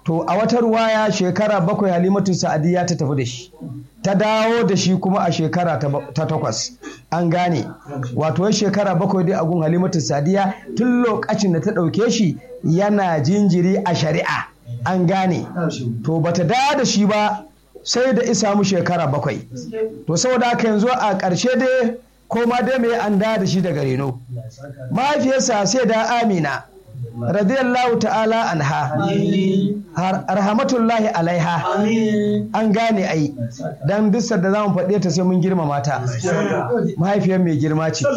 to a wata ruwaya shekara bakwai halimatu sa'adiyya ta tafi da shi ta dawo da shi kuma a shekara ta ba- ta takwas an gane wato wai shekara bakwai dai a gun halimatu sa'adiyya tun lokacin da ta ɗauke shi yana jinjiri a shari'a an gane to bata dawo da shi ba sai da isa mu shekara bakwai to saboda haka yanzu a ƙarshe dai ko ma dai me an dawo da shi daga reno mahaifiyarsa sai da amina radiyallahu ta'ala anha har rahmatullahi alaiha an gane ai dan duk da zamu faɗe ta sai mun girmama ta mahaifiyar mai girma ce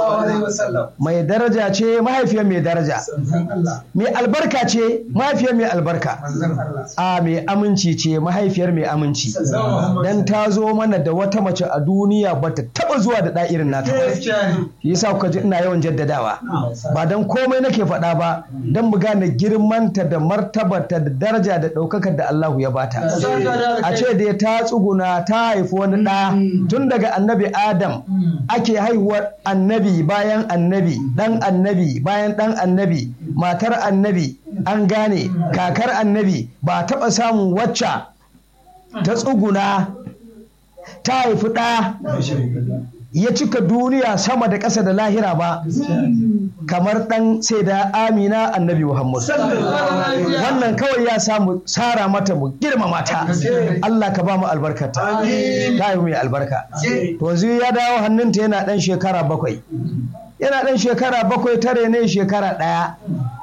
mai daraja ce mahaifiyar mai daraja mai albarka ce mahaifiyar mai albarka a mai aminci ce mahaifiyar mai aminci dan ta zo mana da wata mace a duniya bata taba zuwa da ɗa irin nata ba. shi yasa kuka ji ina yawan jaddadawa ba dan komai nake faɗa ba dan mu gane girmanta da martabarta da daraja da ɗaukakar da Allahu ya bata a ce da ta tsuguna ta haifi wani ɗa tun daga annabi Adam ake haihuwar annabi bayan annabi ɗan annabi bayan ɗan annabi matar annabi an gane kakar annabi ba taɓa samun wacce ta tsuguna ta haifi ɗa ya cika duniya sama da ƙasa da lahira ba kamar ɗan sai da amina annabi muhammad wannan kawai ya samu tsara mata mu girmama ta Allah ka ba mu albarkata ta yi mai albarka to yanzu ya dawo hannunta yana ɗan shekara bakwai yana ɗan shekara bakwai tare ne shekara ɗaya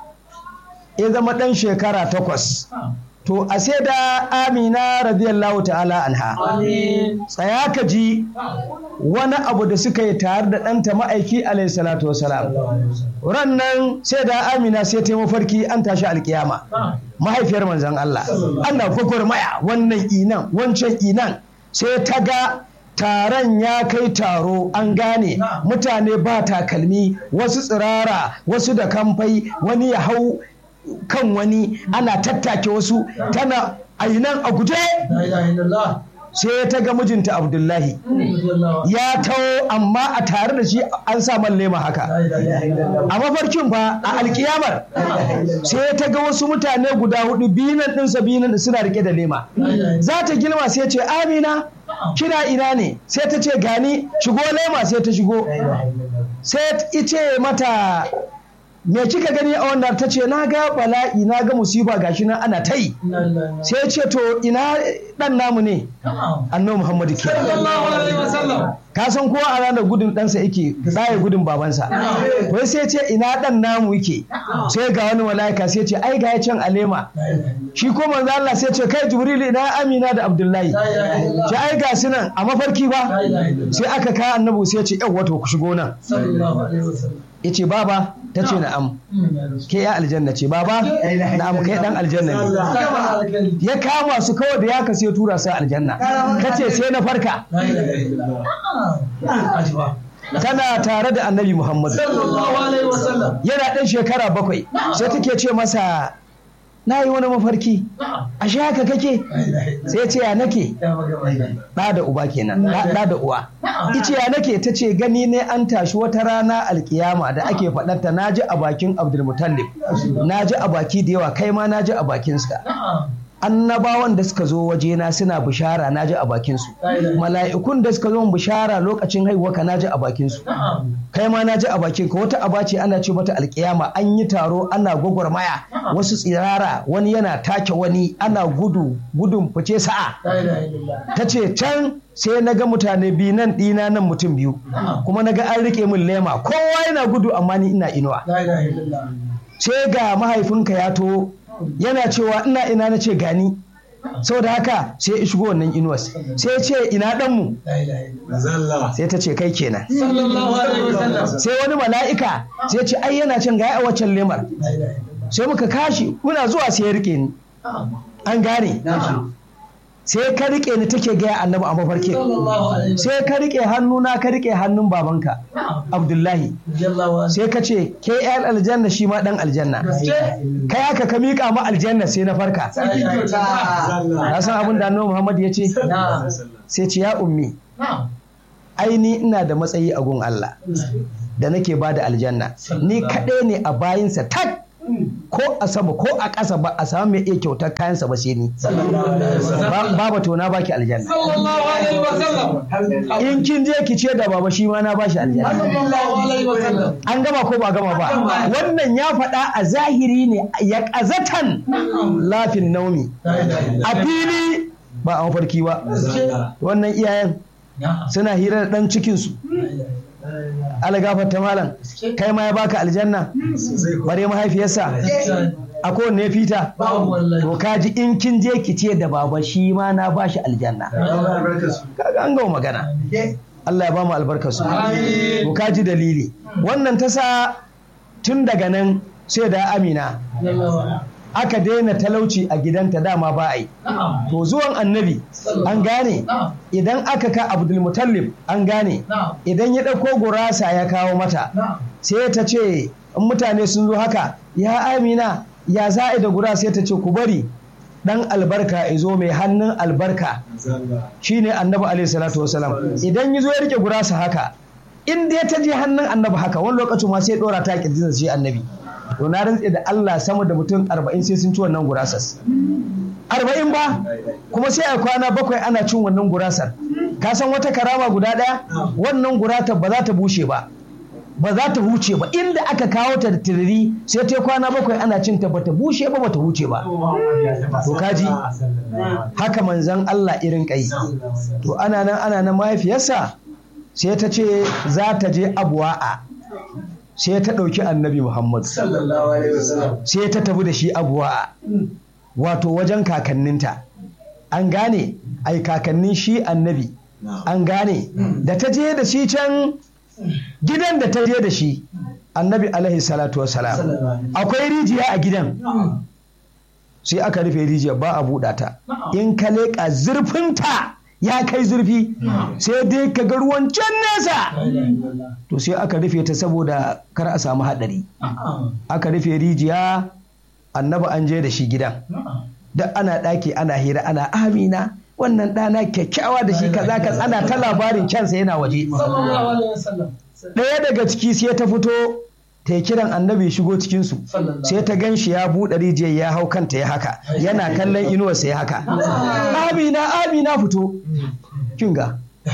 ya zama ɗan shekara takwas to a sai da amina radiyallahu ta'ala anha tsaya ka ji wani abu da suka yi tare da ɗanta ma'aiki alayhi salatu wasalam ran nan sai da amina sai ta yi mafarki an tashi alkiyama mahaifiyar manzon Allah Allah gwagwarmaya wannan inan wancan inan sai ta ga taron ya kai taro an gane mutane ba takalmi wasu tsirara wasu da kamfai wani ya hau kan wani ana tattake wasu tana ainan a guje sai ta ga mijinta abdullahi ya taho amma a tare da shi an sa man lema haka a mafarkin fa a alkiyamar sai ta ga wasu mutane guda hudu binan ɗinsa binan suna rike da lema za ta girma sai ce amina kira ina ne sai ta ce gani shigo lema sai ta shigo sai ice mata me kika gani a wannan ta ce na ga bala'i na ga musiba gashi nan ana ta yi sai ce to ina dan namu ne annabi muhammadu ke ka san kowa a ranar gudun ɗansa yake tsaye gudun babansa wai sai ce ina dan namu yake sai ga wani mala'ika sai ce ai ga can alema shi ko manzo Allah sai ce kai jibril ina amina da abdullahi ce ai ga su nan a mafarki ba sai aka kawo annabi sai ce yau wato ku shigo nan ya ce baba ta ce na'am ke ya aljanna ce baba na'am kai dan aljanna ne ya kama su kawai da ya ka sai tura su aljanna ka ce sai na farka tana tare da annabi muhammadu yana ɗan shekara bakwai sai take ce masa na yi wani mafarki a shi haka kake sai ce ya nake ɗa da uba kenan ɗa da uwa ice ya nake ta ce gani ne an tashi wata rana alkiyama da ake faɗarta na ji a bakin abdulmutallib na ji a baki da yawa kai ma na ji a bakinsa annabawan da suka zo wajena suna bishara na ji a bakinsu mala'ikun da suka zo bishara lokacin haihuwa ka na ji a bakinsu kai ma na ji a bakin ka wata aba ce ana ce mata alkiyama an yi taro ana gwagwarmaya wasu tsirara wani yana take wani ana gudu gudun fice sa'a ta ce can sai na ga mutane biyu nan ɗina nan mutum biyu kuma na ga an rike min lema kowa yana gudu amma ni ina inuwa sai ga mahaifinka ya to yana cewa ina ina na ce gani saboda haka sai ya shigo wannan inuwas sai ya ce ina ɗanmu sai ta ce kai kenan sai wani mala'ika sai ce ai yana can gaya a waccan lemar sai muka kashi muna zuwa sai ya rike ni an gane sai ka rike ni take gaya annabi a mafarkin sai ka rike hannuna ka rike hannun babanka abdullahi sai ka ce ke yan aljanna shi ma dan aljanna kai haka ka miƙa ma aljanna sai na farka ka san abin da annabi muhammad ya ce sai ce ya ummi aini ina da matsayi a gun Allah da nake ba da aljanna ni kaɗai ne a bayinsa tak ko a sama ko a ƙasa ba a samu mai iya kyautar kayansa ba sai ni Ba- baba to na baki aljanna sallallahu alaihi wasallam in kin je ki ce da baba shi ma na bashi aljanna sallallahu alaihi wasallam an gama ko ba gama ba wannan ya faɗa a zahiri ne ya ƙazatan lafin naumi a fili ba a mafarki ba wannan iyayen suna hira da ɗan cikinsu algafar malam kai ma ya baka aljanna bare mahaifiyarsa a kowanne ya fita babu wallahi to kaji in kin je ki ce da baba shi ma na bashi aljanna kaga an gama magana Allah ya ba mu albarkarsu Amin. to kaji dalili wannan ta sa tun daga nan sai da amina aka daina talauci a gidanta dama ba a yi na'am to zuwan annabi an gane na'am idan aka ka abdulmutallib an gane na'am idan ya ɗauko gurasa ya kawo mata na'am sai ta ce in mutane sun zo haka ya amina ya za a yi da gurasa sai ta ce ku bari dan albarka ya zo mai hannun albarka shine annabi alaihi salatu wasalam idan ya zo ya rike gurasa haka in dai ta je hannun annabi haka wani lokacin ma sai dora ta kirjinsa shi annabi to na rantse da Allah sama da mutum arba'in sai sun ci wannan gurasas arba'in ba kuma sai a kwana bakwai ana cin wannan gurasar ka san wata karama guda ɗaya wannan gurata ba za ta bushe ba ba za ta huce ba inda aka kawo ta da tiriri sai ta kwana bakwai ana cin ta bata bushe ba bata huce ba to kaji haka manzan Allah irin kai to ana nan ana nan mahaifiyarsa sai ta ce za ta je abuwa'a sai ta ɗauki annabi Muhammad sallallahu alaihi wasallam sai ta tafi da shi abuwa'a wato wajen kakanninta an gane ai kakannin shi annabi an gane da ta je da shi can gidan da ta je da shi annabi alaihi salatu wassalam akwai rijiya a gidan sai aka rufe rijiyar ba a buɗa ta in ka leƙa zurfinta ya kai zurfi sai dai ka ga ruwan can nesa to sai aka rufe ta saboda kar a samu haɗari aka rufe rijiya annabi an je da shi gidan da ana ɗaki ana hira ana amina wannan ɗana kyakkyawa da shi kaza ka ana ta labarin kyansa yana waje sallallahu alaihi wasallam ɗaya daga ciki sai ta fito ta yi kiran annabi ya shigo cikinsu sai ta gan shi ya buɗe rijiyar ya hau kanta ya haka yana kallon inuwarsa ya haka amina amina fito kin ga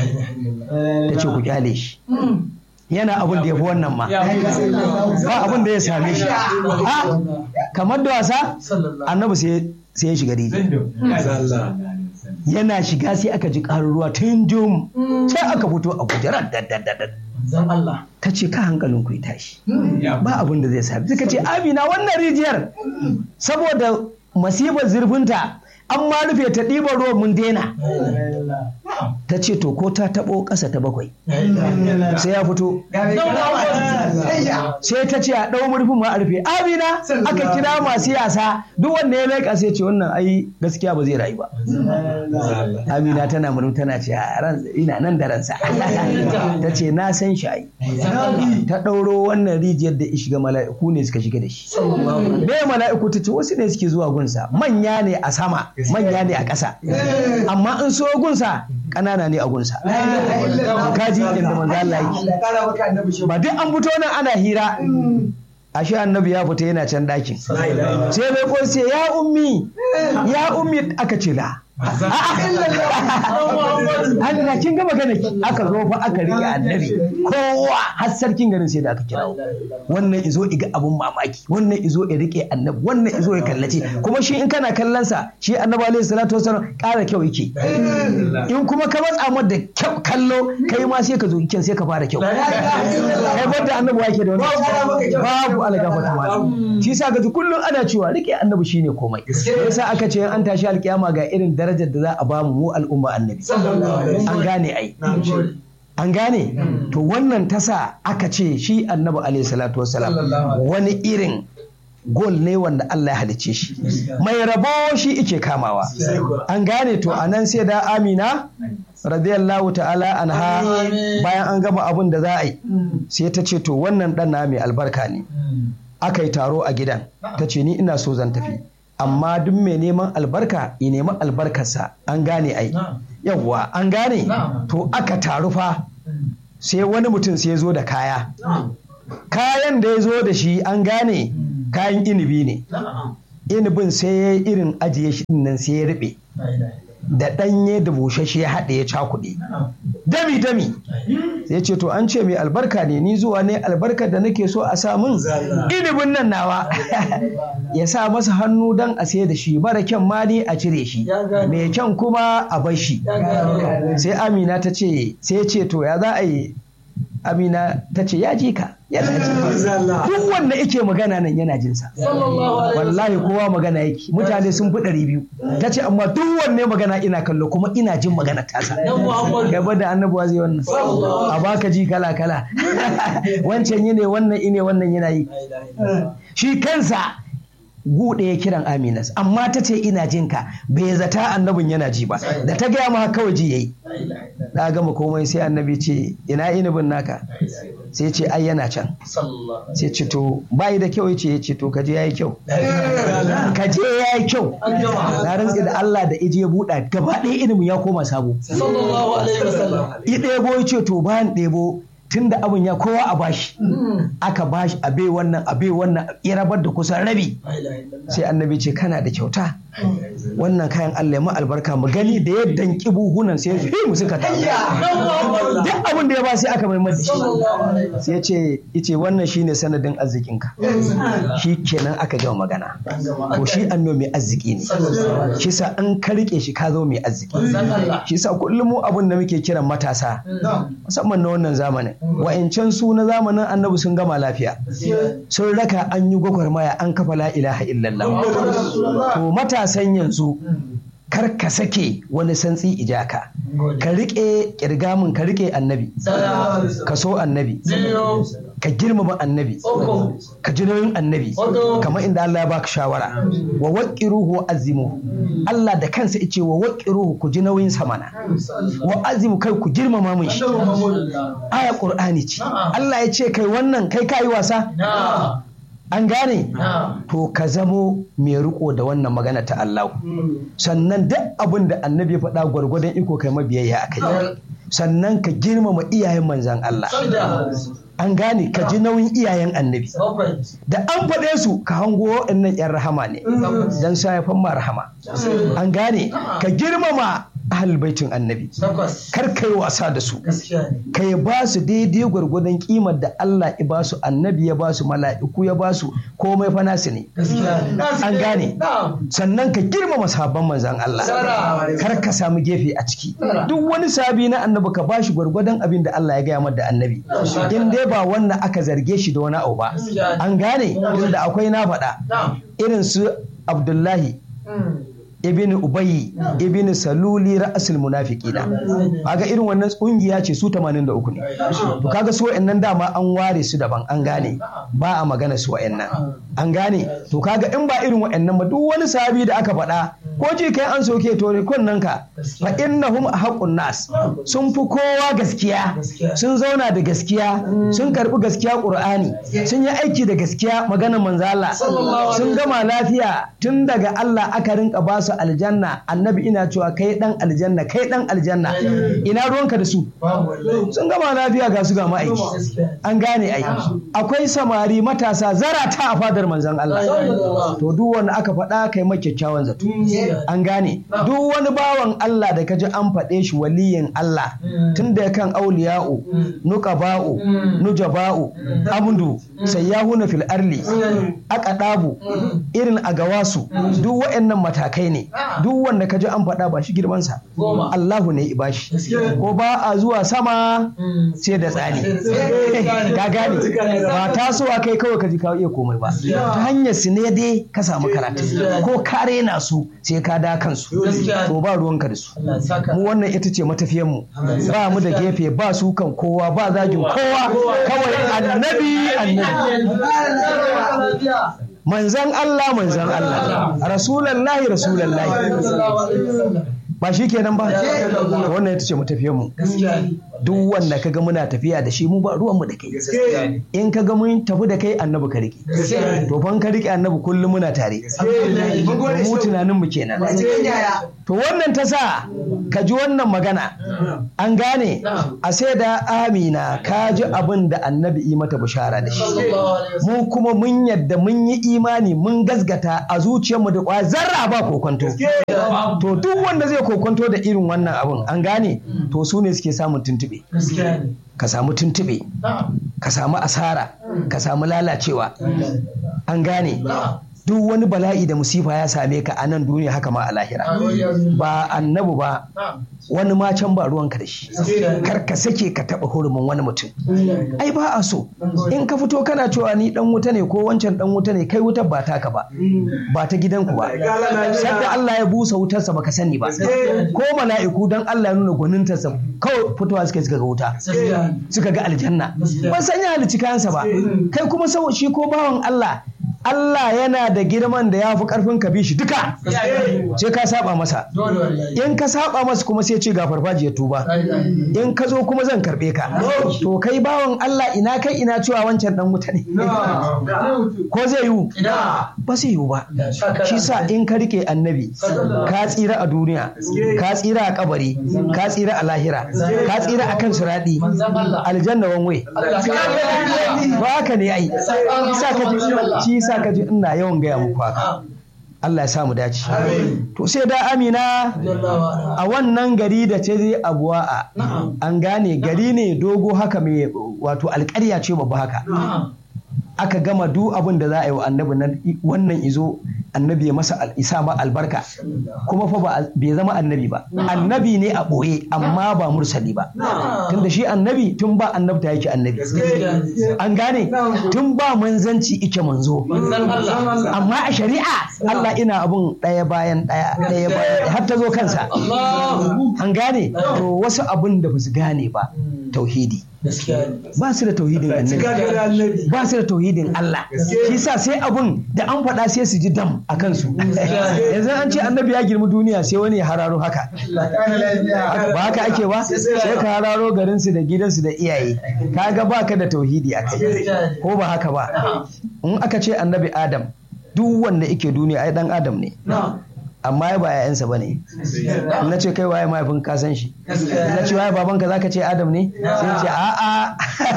ta ce ku kyale shi yana abin da ya fi wannan ma ba abin da ya same shi a kamar da wasa sallallahu annabi sai sai ya shiga rijiyar yana shiga sai aka ji ƙarin ruwa tun jum sai aka fito a kujerar daddadaddad zan Allah ta ce ka hankalin ku ya tashi ba abin da zai sami suka ce amina wannan rijiyar saboda masibar zurfinta an ma rufe ta ɗiban ruwan mun daina ta ce to ko ta taɓo ƙasa ta bakwai sai ya fito sai ta ce a ɗau murfin ma a rufe amina aka kira masu yasa duk wanda ya leƙa sai ce wannan ai gaskiya ba zai rayu ba amina tana murmu tana ce "A ran ina nan da ransa ta ce na san shi ai ta ɗauro wannan rijiyar da ya shiga mala'iku ne suka shiga da shi me mala'iku ta ce wasu ne suke zuwa gunsa manya ne a sama manya ne a ƙasa amma in so gunsa ƙanana ne a gunsa kaji inda manzo Allah yake ba duk an fito nan ana hira ashe annabi ya fita yana can ɗakin sai mai ko sai ya ummi ya ummi aka ce la Allah kin gama gana ki aka zo fa aka rike annabi kowa har sarkin garin sai da aka kirawo wannan izo iga abun mamaki wannan izo ya rike annabi wannan izo ya kallace kuma shi in kana kallon sa shi annabi alaihi salatu wasallam ƙara kyau yake in kuma ka matsa mar da kyau kallo kai ma sai ka zo kyan sai ka fara kyau kai banda annabi wake da wannan babu algafa kuma shi sa ga kullum ana cewa rike annabi shine komai yasa aka ce an tashi alkiyama ga irin darajar da za a bamu mu al'umma annabi an gane ai an gane to wannan tasa aka ce shi annabi alaihi salatu wassalam wani irin gol ne wanda Allah ya halice shi mai rabo shi ike kamawa an gane to anan sai da amina radiyallahu ta'ala anha bayan an gama abun da za a yi sai ta ce to wannan dan na mai albarka ne aka yi taro a gidan ta ce ni ina so zan tafi amma duk mai neman albarka ya nemi albarkarsa an gane ai yawwa an gane to aka taru fa sai wani mutum sai ya zo da kaya kayan da ya zo da shi an gane kayan inibi ne na'am inibin sai ya yi irin ajiye shi din nan sai ya riɓe la ilaha da ɗanye da bushashe ya haɗe ya cakuɗe na'am dami dami sai ce to an ce mai albarka ne ni zuwa ne albarkar da nake so a sa min inibin nan nawa ya sa masa hannu don a sai da shi mara kyan ma ne a cire shi Ya gane. mai kyan kuma a bar shi ya ga sai amina ta ce sai ya ce to ya za a yi amina ta ce ya ji ka yana ji duk wanda yake magana nan yana jinsa sallallahu alaihi wallahi kowa magana yake mutane sun fi ɗari biyu ta ce amma duk wanne magana ina kallo kuma ina jin magana tasa dan Muhammad gaba da annabuwa zai wannan a baka ji kala kala wancan yi ne wannan ine wannan yana yi la ilaha illallah shi kansa gu ɗaya kiran aminas amma ta ce ina jin ka bai zata annabin yana ji ba da ta gaya ma kawai ji yayi la ilaha illallah da gama komai sai annabi ce ina inibin naka sai ce ai yana can sallallahu alaihi sai ce to bayi da kyau yace yace to kaje yayi kyau wasallam kaje yayi kyau an gama na rantsi da Allah da ije ya buɗa gaba ɗaya ilimin ya koma sabo sallallahu alaihi wasallam i ɗebo ya ce to bayan ɗebo tun da abin ya kowa a bashi aka bashi a bai wannan a bai wannan ya rabar da kusan rabi la ilaha illallah sai annabi ce kana da kyauta wannan kayan Allah ya ma albarka mu gani da ya danki buhunan sai fi mu suka tafi dan Muhammad duk abin da ya ba sai aka mai da shi sallallahu alaihi wasallam sai ya ce ice wannan shine sanadin arzikinka shi kenan aka gama magana an gama to shi annabi mai arziki ne sallallahu alaihi shi sa an ka rike shi ka zo mai arziki wasallam shi sa kullum mu abin da muke kiran matasa musamman na wannan zamanin wa'incan su na zamanin annabi sun gama lafiya sun raka an yi gwagwarmaya an kafa la ilaha illallah to matasan yanzu kar ka sake wani santsi ijaka ka rike kirgamin ka rike annabi ka so annabi ka girmama annabi ka ji nauyin annabi kamar inda Allah ya baka shawara wa waqiruhu wa azimu Allah da kansa yace wa waqiruhu ku ji nauyin sa mana wa azimu kai ku girmama mun shi aya qur'ani ce Allah ya ce kai wannan kai kai wasa an gane to ka zamo mai riko da wannan magana ta Allah sannan duk abin da annabi ya faɗa gwargwadon iko kai mabiyayya a kai sannan ka girmama iyayen manzan Allah an gane ka ji nauyin iyayen annabi da an faɗe su ka hango waɗannan 'yan rahama ne don sa ya ma rahama an gane ka girmama ahal baitin annabi kar kai wasa da su kai ba su daidai gwargwadon kimar da Allah ya ba su annabi ya ba su mala'iku ya ba su komai fa nasu ne an gane sannan ka girmama sabon manzan Allah kar ka samu gefe a ciki duk wani sabi na annabi ka ba shi gwargwadon abin da Allah ya gaya mata da annabi in dai ba wannan aka zarge shi da wani abu ba an gane inda akwai na faɗa irin su Abdullahi ibn ubayi ibn saluli ra'asul munafiqina kaga irin wannan kungiya ce su 83 ne to kaga su wayannan dama an ware su daban an gane ba a magana su wayannan an gane to kaga in ba irin wayannan ba duk wani sahabi da aka faɗa ko ji kai an soke to ne kunnan ka fa innahum haqqun nas sun fi kowa gaskiya sun zauna da gaskiya sun karbi gaskiya qur'ani sun yi aiki da gaskiya maganar manzo Allah sun gama lafiya tun daga Allah aka rinka ba su aljanna annabi ina cewa kai dan aljanna kai dan aljanna ina ruwanka da su sun gama lafiya ga su ga ma'aiki an gane ai akwai samari matasa zarata a fadar manzon Allah to duk wanda aka faɗa kai mai kyakkyawan zato an gane duk wani bawan Allah da kaji an faɗe shi waliyin Allah tun da kan auliya'u nuqaba'u nujaba'u amdu sayyahuna fil arli aqadabu irin agawasu duk waɗannan matakai ne duk wanda ka ji an faɗa ba shi girmansa Allahu ne ya bashi ko ba a zuwa sama sai da tsani ka gane ba tasowa kai kawai ka ji ka iya komai ba ta hanyar su ne dai ka samu karatu ko ka rena su sai ka da kansu to ba ruwanka da su mu wannan ita ce matafiyan mu ba mu da gefe ba su kan kowa ba zagin kowa kawai annabi annabi manzan Allah manzan Allah rasulallahi rasulallahi ba shi kenan ba wannan ita ce mu duk wanda kaga muna tafiya da shi mu ba ruwanmu da kai in kaga mun tafi da kai annabi ka rike to fa in ka rike annabi kullum muna tare mu tunanin mu kenan to wannan ta sa ka ji wannan magana an gane a sai da amina ka ji abin da annabi yi mata bishara da shi mu kuma mun yadda mun yi imani mun gasgata a zuciyarmu da kwa zarra ba kokonto to duk wanda zai kokonto da irin wannan abin an gane to su ne suke samun tuntube ka samu tuntube ka samu asara ka samu lalacewa an gane duk wani bala'i da musifa ya same ka a nan duniya haka ma a lahira ba annabu ba wani ma can ba ruwanka da shi kar ka sake ka taɓa hurumin wani mutum ai ba a so in ka fito kana cewa ni dan wuta ne ko wancan dan wuta ne kai wutar ba taka ba ba ta gidanku ba sadda Allah ya busa wutarsa baka sani ba ko mala'iku dan Allah ya nuna gwanintarsa kawai fitowa suka suka ga wuta suka ga aljanna ban san ya halicci kayansa ba kai kuma sau shi ko bawan Allah Allah yana da girman da ya fi karfin ka bi shi duka sai ka saba masa in ka saba masa kuma sai ce ga farfajiyar tuba in ka zo kuma zan karbe ka to kai bawan Allah ina kai ina cewa wancan dan wuta ne ko zai yiwu ba zai yiwu ba shi sa in ka rike annabi ka tsira a duniya ka tsira a kabari ka tsira a lahira ka tsira a kan suradi aljanna wanwe ba haka ne ai shi sa ka ji ina yawan gaya muku haka Allah ya samu dace. To sai da Amina a wannan gari da ce zai abuwa an gane gari ne dogo haka mai wato alƙarya ce babba haka. Aka gama duk abin da za a yi wa annabi nan wannan izo annabi ya masa isa ma albarka kuma fa bai zama annabi ba annabi ne a ɓoye amma ba mursali ba tunda shi annabi tun ba annabta yake annabi an gane tun ba manzanci ike manzo amma a shari'a Allah ina abun ɗaya bayan ɗaya ɗaya bayan har ta zo kansa an gane to wasu abun da ba su gane ba tauhidi ba su da tauhidin annabi ba su da tauhidin Allah shi sa sai abun da an faɗa sai su ji dam a kansu yanzu an ce annabi ya girmi duniya sai wani ya hararo haka ba haka ake ba sai ka hararo garinsu da gidansu da iyaye kaga ba ka da tauhidi a kai ko ba haka ba in aka ce annabi adam duk wanda yake duniya ai dan adam ne amma ya ba yayansa ba ne na ce kai waye mahaifin ka san shi na ce waye babanka zaka ce adam ne sai ce a'a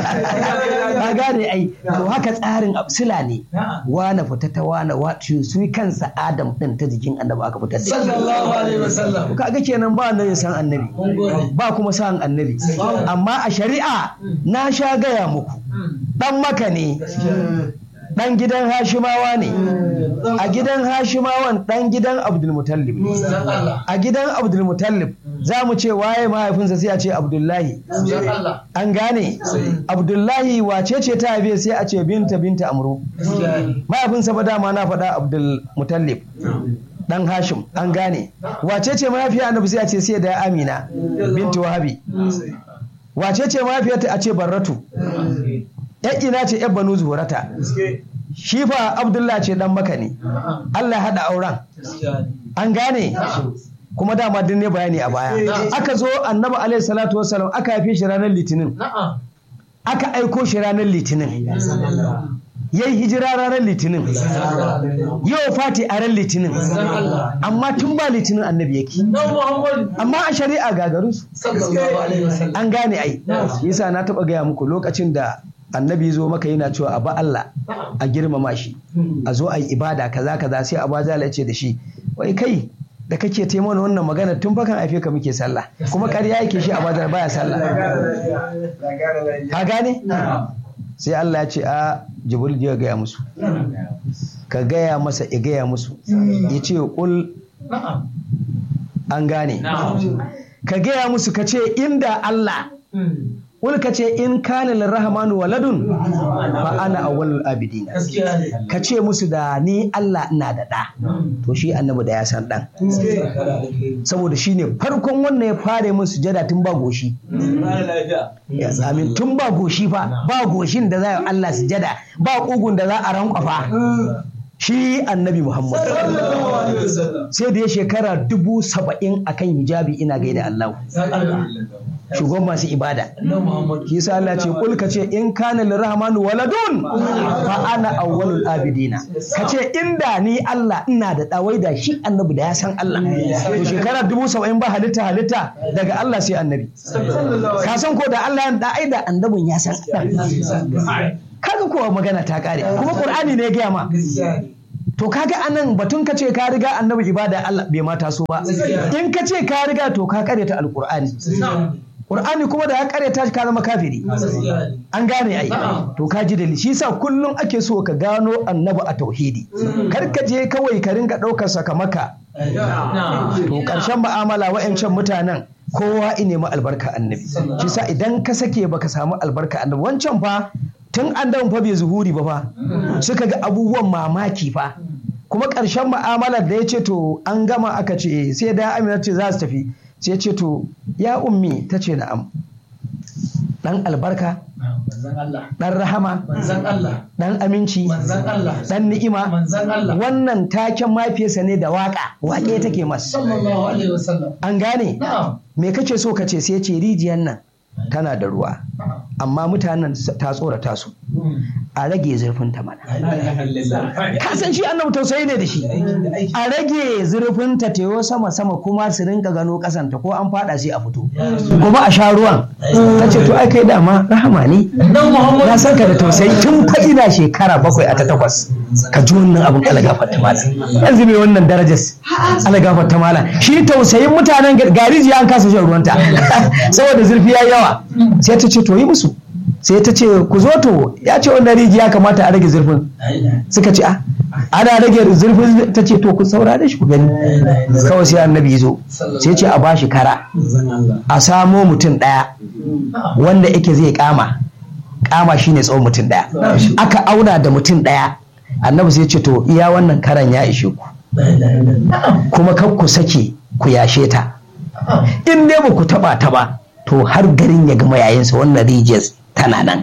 ka gane ai to haka tsarin sila ne wana fita ta wana wato su kansa adam din ta jikin annabi aka fitar da sallallahu alaihi wasallam kaga kenan ba annabi san annabi ba kuma san annabi amma a shari'a na sha gaya muku dan maka ne ɗan gidan hashimawa ne a gidan hashimawan ɗan gidan abdulmutallib ne a gidan abdulmutallib za mu ce waye mahaifinsa sai a ce abdullahi an gane abdullahi wace ce ta haife sai a ce binta binta amru mahaifinsa ba dama na faɗa abdulmutallib dan hashim an gane wace ce mahaifiya annabi sai a ce sai da amina binti wahabi wace ce mahaifiyarta a ce barratu yan ina ce yan banu zuhurata shi fa abdullah ce dan maka ne allah ya haɗa auren an gane kuma dama din ne bayani a baya aka zo annabi alaihi salatu wasalam aka haife shi ranar litinin aka aiko shi ranar litinin ya yi hijira ranar litinin yau fati a ran litinin amma tun ba litinin annabi yake amma a shari'a gagaru su an gane ai yasa na taba gaya muku lokacin da annabi zo maka yana cewa a ba Allah a girmama shi a zo a yi ibada kaza kaza sai abu ya ce da shi wai kai da kake taimaka wannan magana tun fakan haife ka muke sallah kuma ƙarya yake shi a badar baya sallah ka gane sai Allah ya ce a jibril ya gaya musu ka gaya masa ya gaya musu ya ce kul an gane ka gaya musu ka ce inda Allah Kul ka ce in kana lirrahmanu waladun fa ana awwalul abidin ka ce musu da ni Allah ina da ɗa to shi annabi da ya san ɗan saboda shi ne farkon wannan ya fara min sujada tun ba goshi amin tun ba goshi fa ba goshin da za a Allah sujada ba ƙugun da za a rankwafa shi annabi muhammad sai da ya shekara dubu saba'in akan hijabi ina gaida Allah shugaban masu ibada shi yasa Allah ce kul ka ce in kana lirahmanu waladun fa ana awwalul abidina ka ce inda ni Allah ina da dawai da shi annabi da ya san Allah to shekara dubu saba'in ba halitta halitta daga Allah sai annabi ka san ko da Allah ya da ai da annabin ya san Allah kaga kowa magana ta kare kuma Qur'ani ne ya gaya ma to kaga anan batun ka ce ka riga annabi ibada Allah bai mata so ba in ka ce ka riga to ka karyata alqur'ani qur'ani kuma da ya karyata shi ka zama kafiri an gane ai to ka ji dalili shi yasa kullum ake so ka gano annabi a tauhidi kar ka je kawai ka ringa daukar sakamaka to karshen mu'amala wa'ancan mutanen kowa ine ma albarka annabi shi yasa idan ka sake baka samu albarka annabi wancan fa tun an fa bai zuhuri ba fa suka ga abubuwan mamaki fa kuma ƙarshen ma'amalar da ya ce to an gama aka ce sai da amina ce za su tafi sai ce to ya ummi ta ce na'am dan albarka dan rahama dan aminci dan ni'ima wannan taken mafiyarsa ne da waka waƙe take masa an gane me kace so kace sai ce rijiyar nan tana da ruwa amma mutanen ta tsorata su a rage zurfin ta mana ka san shi annabi tausayi ne da shi a rage zurfin ta teyo sama sama kuma su rinka gano kasanta ko an fada sai a fito kuma a sha ruwan ta ce to ai kai dama rahama ne na san ka da tausayi tun fa ina shekara bakwai a ta takwas ka ji wannan abin alagafar ta mala yanzu mai wannan darajar alagafar ta mala shi tausayin mutanen gariji an kasa shan ruwanta saboda zurfi ya yawa sai ta ce to yi musu sai ta ce ku zo to ya ce wannan rijiya kamata a rage zurfin suka ce a ana rage zurfin ta ce to ku saurare shi ku gani kawai sai annabi zo sai ce a bashi kara a samo mutum ɗaya wanda yake zai kama kama shine tsawon mutum ɗaya aka auna da mutum ɗaya annabi sai ce to iya wannan karan ya ishe ku kuma kar ku sake ku yashe ta in dai ba ku taba ta ba to har garin ya gama yayinsa wannan rijiyar tana nan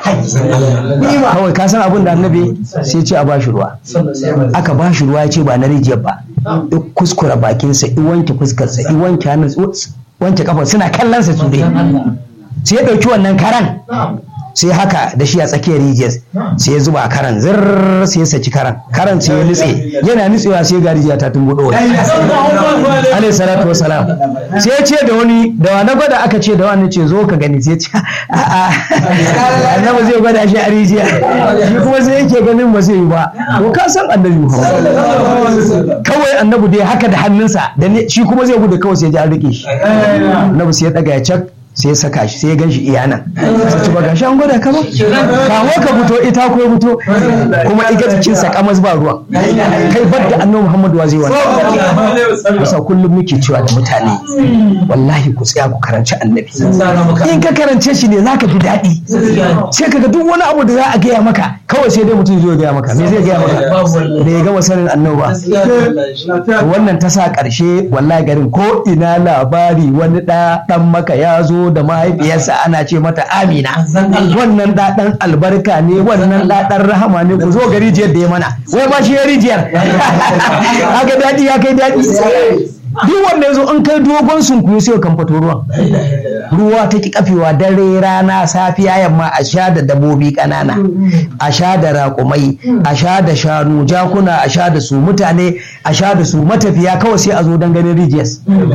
kawai ka san abin da annabi sai ce a bashi ruwa aka bashi ruwa ya ce ba na rijiyar ba i kuskura bakinsa i wanke fuskarsa i wanke hannun wanke kafa suna kallon sa su dai sai ya ɗauki wannan karan sai haka da shi a tsakiyar rijiyar sai ya zuba karan zirr sai ya saki karan karan sai ya nutse yana nutsewa sai ga rijiya ta tumbuɗo alayhi salatu wasalam sai ya ce da wani da wani gwada aka ce da wani ce zo ka gani sai ce a'a annabi zai gwada shi a rijiya shi kuma sai yake ganin ba zai yi ba to ka san annabi Muhammad kawai annabi dai haka da hannunsa da shi kuma zai gudu kawai sai ya ji an rike shi annabi sai ya daga ya cak sai ya saka shi sai ya gan shi iya nan sai ci ba gashi an gwada ka ba kawo ka fito ita ko fito kuma iga jikin sa kamas ba ruwan kai bar da annabi Muhammadu wa zai wani kusa kullum muke cewa da mutane wallahi ku tsaya ku karanci annabi in ka karance shi ne zaka ji daɗi sai kaga duk wani abu da za a gaya maka kawai sai dai mutum zai gaya maka me zai gaya maka da ya gama sanin annabi ba wannan ta sa ƙarshe wallahi garin ko ina labari wani ɗa ɗan maka ya zo da mahaifiyarsa ana ce mata amina wannan ɗaɗan albarka ne wannan ɗaɗan rahama ne ku zo ga rijiyar da ya mana wai ba shi ya rijiyar haka daɗi ya kai daɗi duk wanda ya zo an kai dogon sunkuyo sai kan fito ruwan ruwa ta ki kafewa dare rana safiya yamma a sha da dabobi ƙanana a sha da raƙumai a sha da shanu jakuna a sha da su mutane a sha da su matafiya kawai sai a zo don ganin rijiyar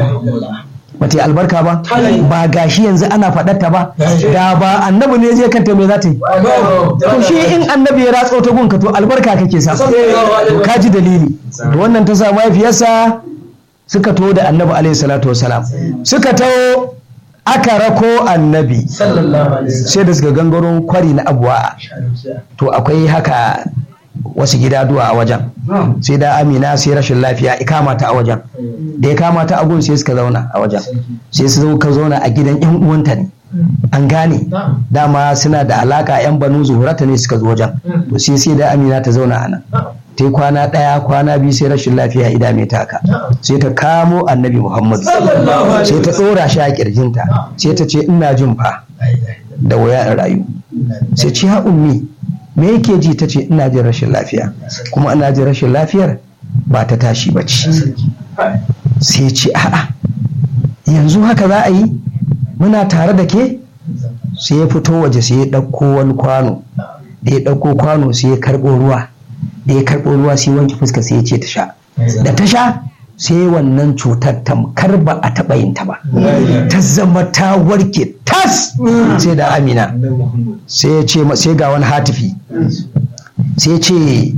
bata albarka ba ba gashi yanzu ana faɗarta ba da ba annabi ne zai kanta me za ta yi to shi in annabi ya ratso ta gunka to albarka kake sa to ka ji dalili to wannan ta sa mahaifiyarsa suka to da annabi alaihi salatu wasalam suka taho aka rako annabi sai da suka gangaro kwari na abuwa to akwai haka wasu gida duwa a wajen sai da amina sai rashin lafiya ikama ta a wajen da ya kama ta agun sai suka zauna a wajen sai su zo ka zauna a gidan yan uwanta ne an gane dama suna da alaka yan banu zuhurata ne suka zo wajen to sai sai da amina ta zauna a nan ta yi kwana ɗaya kwana biyu sai rashin lafiya ida mai taka sai ta kamo annabi muhammadu sai ta ɗora shi a ƙirjinta sai ta ce ina jin fa da waya in rayu sai ce ha ummi me yake ji ta ce ina jin rashin lafiya kuma ina jin rashin lafiyar ba ta tashi ba ce sai ya ce a'a yanzu haka za a yi muna tare da ke sai ya fito waje sai ya ɗauko wani kwano da ya ɗauko kwano sai ya karɓo ruwa da ya karɓo ruwa sai wanke fuska sai ya ce ta sha da ta sha sai wannan cutar tamkar ba a taɓa yin ta ba ta zama ta warke tas sai da amina sai ya ce sai ga wani hatifi sai ya ce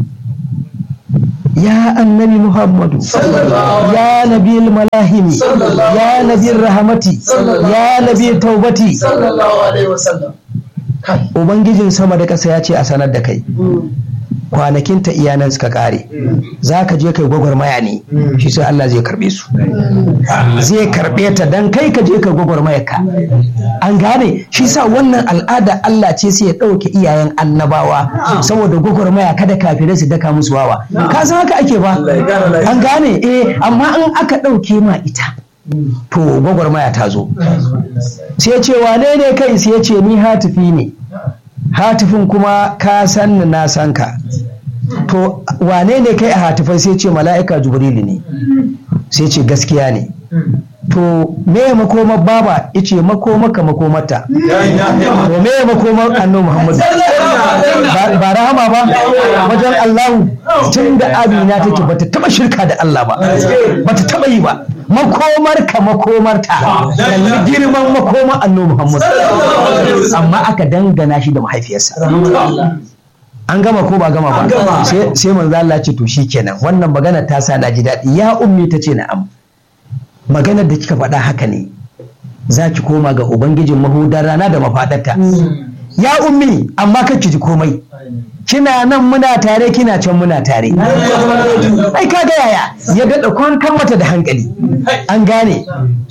ya annabi muhammadu ya nabi malahimi ya nabi rahamati ya nabi taubati sallallahu alaihi wasallam kai ubangijin sama da ƙasa ya ce a sanar da kai kwanakinta iyanan suka kare za ka je kai gwagwarmaya ne shi sai Allah zai karbe su zai karbe ta dan kai ka je ka gwagwarmaya ka an gane shi sa wannan al'ada Allah ce sai ya ɗauke iyayen annabawa saboda gwagwarmaya kada kafirai su daka musu wawa ka san haka ake ba an gane eh amma in aka ɗauke ma ita to gwagwarmaya ta zo sai ce wane ne kai sai ya ce ni hatifi ne hatifin kuma ka san ni na san ka to wane ne kai a hatifai sai ce mala'ika jibrilu ne sai ce gaskiya ne to me ya makoma baba ice makomaka makomata to me ya makoma annabi muhammadu Ba- ba rahama ba wajen allahu tun da amina take bata taba shirka da allah ba bata taba yi ba makomar ka makomarta kalli girman makoma annabi muhammadu amma aka dangana shi da mahaifiyarsa an gama ko ba gama ba sai sai manzo Allah ce to shikenan wannan magana ta sa na ji daɗi ya ummi ta ce na'am maganar da kika faɗa haka ne za ki koma ga ubangijin mahudar rana da mafaɗarta ya ummi amma kar ki ji komai kina nan muna tare kina can muna tare ai kaga yaya ya daɗa kwankan mata da hankali an gane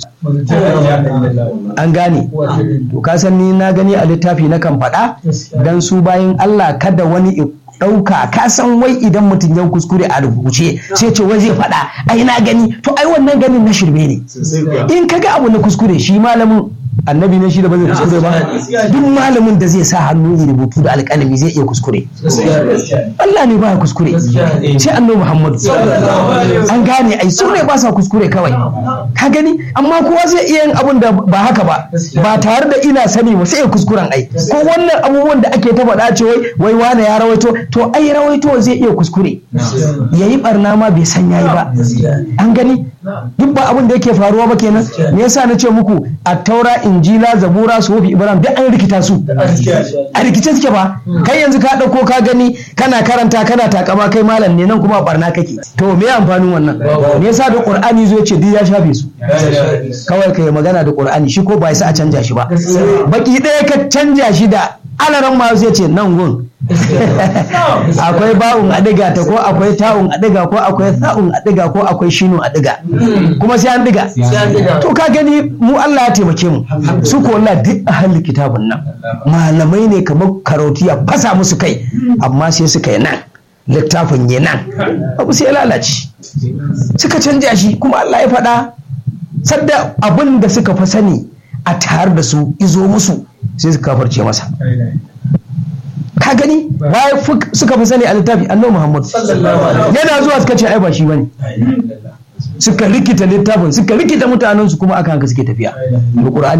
an gane to ka san ni na gani a littafi na kan faɗa dan su bayan Allah kada wani i ɗauka ka san wai idan mutum ya kuskure a rubuce sai ce wai zai faɗa ai na gani to ai wannan ganin na shirme ne in ka ga abu na kuskure shi malamin annabi ne shi da ba zai kuskure ba duk malamin da zai sa hannu ya rubutu da alƙalami zai iya kuskure Allah ne ba ya kuskure sai annabi Muhammadu an gane ai su ne ba sa kuskure kawai ka gani amma kowa zai iya yin abun da ba haka ba ba tare da ina sani ba sai ya kuskuren ai ko wannan abubuwan da ake ta faɗa ce wai wai wane ya rawaito to ai rawaito zai iya kuskure yayi barna ma bai san yayi ba an gani duk ba abin da yake faruwa ba kenan me yasa na ce muku a taura injila zabura sufi ibrahim duk an rikita su a rikice suke ba kai yanzu ka ɗauko ka gani kana karanta kana takama kai malam ne nan kuma barna kake to me amfanin wannan me yasa da qur'ani zo ce duk ya shafe su kawai kai magana da qur'ani shi ko ba sa a canja shi ba baki ɗaya ka canja shi da alaran ma zai ce nan gun akwai ba'un a diga ta ko akwai ta'un a diga ko akwai sa'un a diga ko akwai shinu a diga kuma sai an diga to ka gani mu Allah ya taimake mu su ko Allah duk ahli kitabun nan malamai ne kamar karoti ya fasa musu kai amma sai suka yi nan littafin yi nan abu sai ya lalace suka canja shi kuma Allah ya faɗa sadda abin da suka fa sani a tare da su izo musu sai suka kafarce masa ka gani bayan suka fi sani a littafi annabi Muhammad yana zuwa suka ce ai ba shi bane suka rikita littafin suka rikita mutanen su kuma aka haka suke tafiya Qur'ani